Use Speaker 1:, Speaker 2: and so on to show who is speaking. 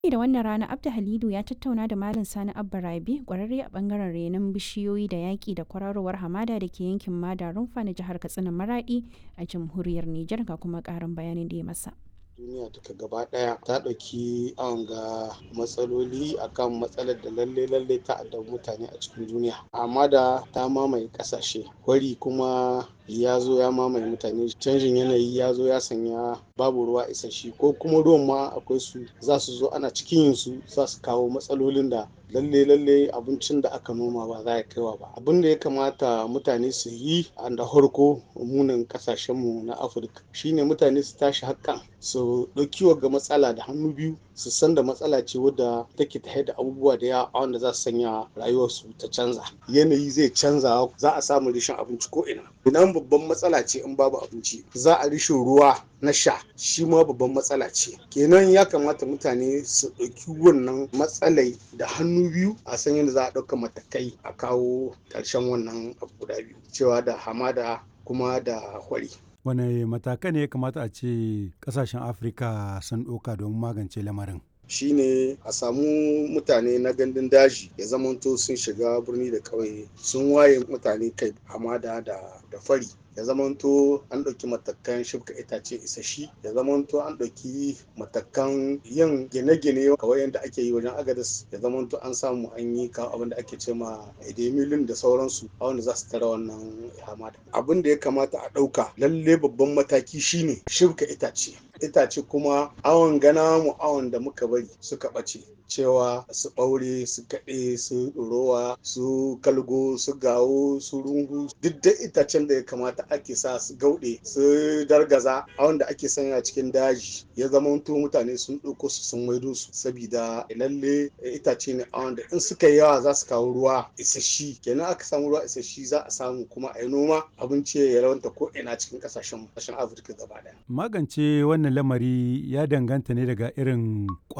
Speaker 1: da wannan rana Abda Halidu ya tattauna da Malam Sani Abba Rabi kwararre a bangaren renon bishiyoyi da yaƙi da kwararowar hamada da ke yankin Mada Rumfa na jihar Katsina Maradi a jamhuriyar Nijar ga kuma ƙarin bayanin da ya masa.
Speaker 2: duniya duka gaba daya ta ɗauki an ga matsaloli akan matsalar da lalle lalle ta addabi mutane a cikin duniya amma da ta mamaye ƙasashe wari kuma ya zo ya mamaye mutane canjin yanayi ya zo ya sanya babu ruwa isasshe ko kuma ruwan ma akwai su za su zo ana cikin yin su za su kawo matsalolin da lalle lalle abincin da aka noma ba za ya kaiwa ba abin da ya kamata mutane su yi a da harko munin kasashenmu na afirka shine mutane su tashi hakan su ɗauki ga matsala da hannu biyu su san da matsala ce wadda take ta da abubuwa da yawa wanda za su sanya rayuwarsu ta canza yanayi zai canza za a samu rishin abinci ko ina idan babban matsala ce in babu abinci za a rishin ruwa na sha shi ma babban matsala ce kenan ya kamata mutane su ɗauki wannan matsalai da hannu biyu a san yadda za a ɗauka matakai a kawo ƙarshen wannan abu guda biyu cewa da hamada kuma da hwari
Speaker 3: wane matakai ne ya kamata a ce kasashen afirka sun ɗauka domin magance lamarin
Speaker 2: shine a samu mutane na gandun daji ya zamanto sun shiga birni da ƙauye sun waye mutane kai hamada da fari ya zamanto an ɗauki matakan shibka itace isashi ya zamanto an ɗauki matakan yin gine-gine kawai yadda ake yi wajen agadas ya zamanto an samu an yi kawo abin da ake ce ma edemilin da sauransu a wanda za su tara wannan hamada abin da ya kamata a ɗauka lalle babban mataki shine shibka itace itace kuma awon gana mu awon da muka bari suka ɓace cewa su ɓaure su kaɗe su ɗorowa su kalgo su gawo su rungu duk da itacen da ya kamata ake sa su gauɗe su dargaza a wanda ake sanya cikin daji ya zamanto mutane sun ɗauko su sun maido su sabida lalle itace ne a wanda in suka yi yawa za su kawo ruwa isashi kenan aka samu ruwa isashi za a samu kuma a yi noma abinci ya rawanta ko ina cikin ƙasashen ƙasashen afirka gaba ɗaya
Speaker 3: magance wannan lamari ya danganta ne daga irin